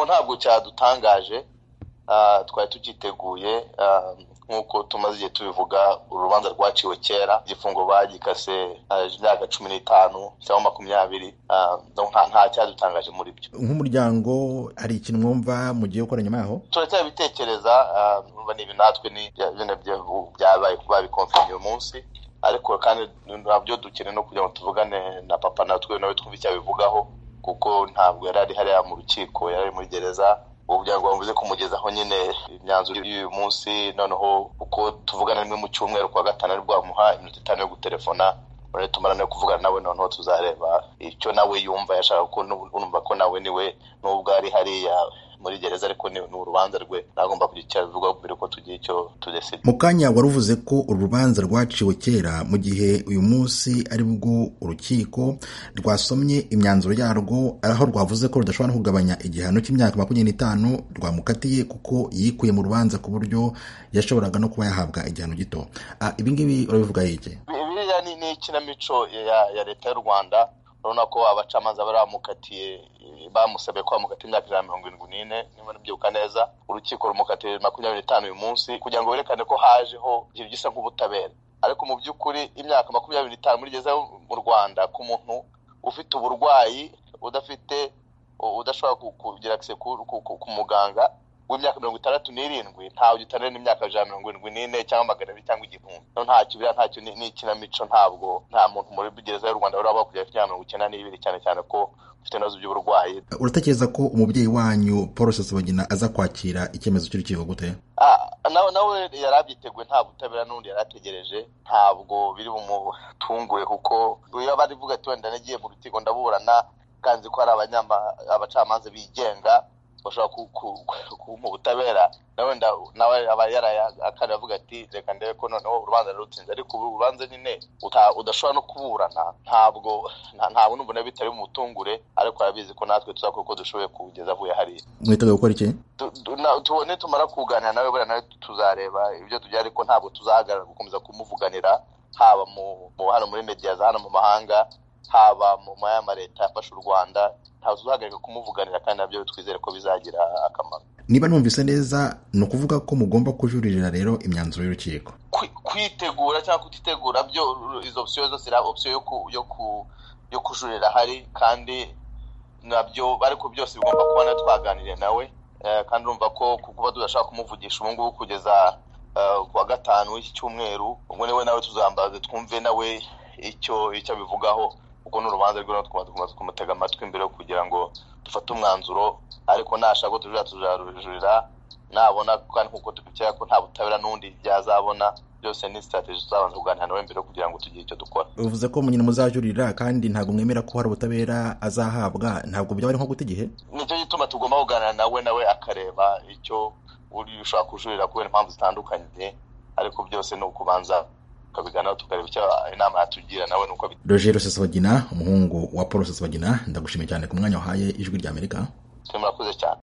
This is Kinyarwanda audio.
ntabwo cyadutangaje twari tugiteguye nk'uko tumaze igihe tubivuga urubanza rwaciwe kera igifungo bagikase imyaka cumi n'itanu cyangwa makumyabiri nta cyadutangaje muri byo nk'umuryango hari ikintu mwumva mugiye gukora nyuma yaho turacyabitekereza numva ni natwe byabaye kuba bikomfanya uyu munsi ariko kandi ntabyo dukeneye no kugira ngo tuvugane na papa natwe nawe twumve icyo abivugaho kuko ntabwo yari ari hariya mu rukiko yari ari muri gereza ubu byagomba bivuze kumugezaho nyine imyanzuro y'uyu munsi noneho uko tuvugana rimwe mu cyumweru kwa gatanu ari bwamuha iminota itanu yo gutelefona urabona tumara no kuvugana nawe noneho tuzareba icyo nawe yumva yashaka ko numva ko nawe niwe nubwo ari hariya muri gereza ariko ni urubanza rwe nagomba kugira icyo abivugaho mbere ko tugira icyo tudesida mu kanya wari uvuze ko urubanza rwaciwe kera mu gihe uyu munsi ari bwo urukiko rwasomye imyanzuro yarwo aho rwavuze ko rudashobora kugabanya igihano cy'imyaka makumyabiri n'itanu rwamukatiye kuko yikuye mu rubanza ku buryo yashoboraga no kuba yahabwa igihano gito ibingibi urabivuga iki biriya ni ikinamico ya leta y'u rwanda urabona ko abacamanza bari bamukatiye bamusabye ko bamukatiye imyaka ijana na mirongo irindwi n'ine niba nibyibuka neza urukiko rumukatiye makumyabiri n'itanu uyu munsi kugira ngo berekane ko hajeho ikintu gisa nk'ubutabera ariko mu by'ukuri imyaka makumyabiri n'itanu muri gereza mu rwanda ku muntu ufite uburwayi udafite udashobora kugira akise ku muganga w'imyaka mirongo itandatu n'irindwi ntawe gitanira n'imyaka ijana mirongo irindwi n'ine cyangwa magana abiri cyangwa igihumbi no ntacyo biriya ntacyo ni ikinamico ntabwo nta muntu muri gereza y'u rwanda uraba kugera ku mirongo icyenda n'ibiri cyane cyane ko ufite ibibazo by'uburwayi uratekereza ko umubyeyi wanyu paul rusesabagina aza kwakira icyemezo cy'urukiko gute nawe nawe yari abyiteguye nta butabera n'ubundi yari ategereje ntabwo biri bumutungure kuko iyo bari buvuga ati wenda nagiye mu rukiko ndaburana kanzi ko hari abacamanza bigenga bashobora kumuha ubutabera nawe nawe aba yarayakana avuga ati reka ndebe ko noneho urubanza rurutsinze ariko ubu urubanza nyine udashobora no kuburana ntabwo ntabwo n'umuntu bitari bumutungure ariko arabizi ko natwe tuzakora uko dushoboye kugeza avuye hariya mwiteguye gukora iki tubone tumara kuganira nawe buriya nawe tuzareba ibyo tugira ariko ntabwo tuzahagarara gukomeza kumuvuganira haba mu hano muri mediya za hano mu mahanga haba mu ma leta yafashe u rwanda ntabwo tuzahagarika kumuvuganira kandi nabyo twizere ko bizagira akamaro niba numvise neza ni ukuvuga ko mugomba kujuririra rero imyanzuro y'urukiko kwitegura cyangwa kutitegura byo izo opsiyo zose ari opsiyo yo kujurira ahari kandi nabyo ariko byose bigomba kuba twaganiriye nawe kandi urumva ko kuba tudashaka kumuvugisha ubu ngubu kugeza kuwa gatanu w'iki cyumweru ubwo niwe nawe tuzambaze twumve nawe icyo icyo abivugaho kuko ni urubanza rwe tukaba kumutega amatwi imbere kugira ngo dufate umwanzuro ariko nashaka ko tujurira tuzarujurira nabona kandi nk'uko tubikeka ko nta butabera n'undi byazabona byose ni sitarategi tuzabanza kuganira nawe mbere kugira ngo tugire icyo dukora bivuze ko nyine muzajurira kandi ntabwo mwemera ko hari ubutabera azahabwa ntabwo byaba ari nko guta igihe nicyo gituma tugomba kuganira nawe nawe akareba icyo uri ushobora kujurira kubera impamvu zitandukanye ariko byose ni ukubanza tukabiganiraho tukareba icyo inama yatugira nawe nuko roger rusesabagina umuhungu wa paul rusesabagina ndagushimiye cyane ku mwanya wahaye ijwi ry'amerika murakoze cyane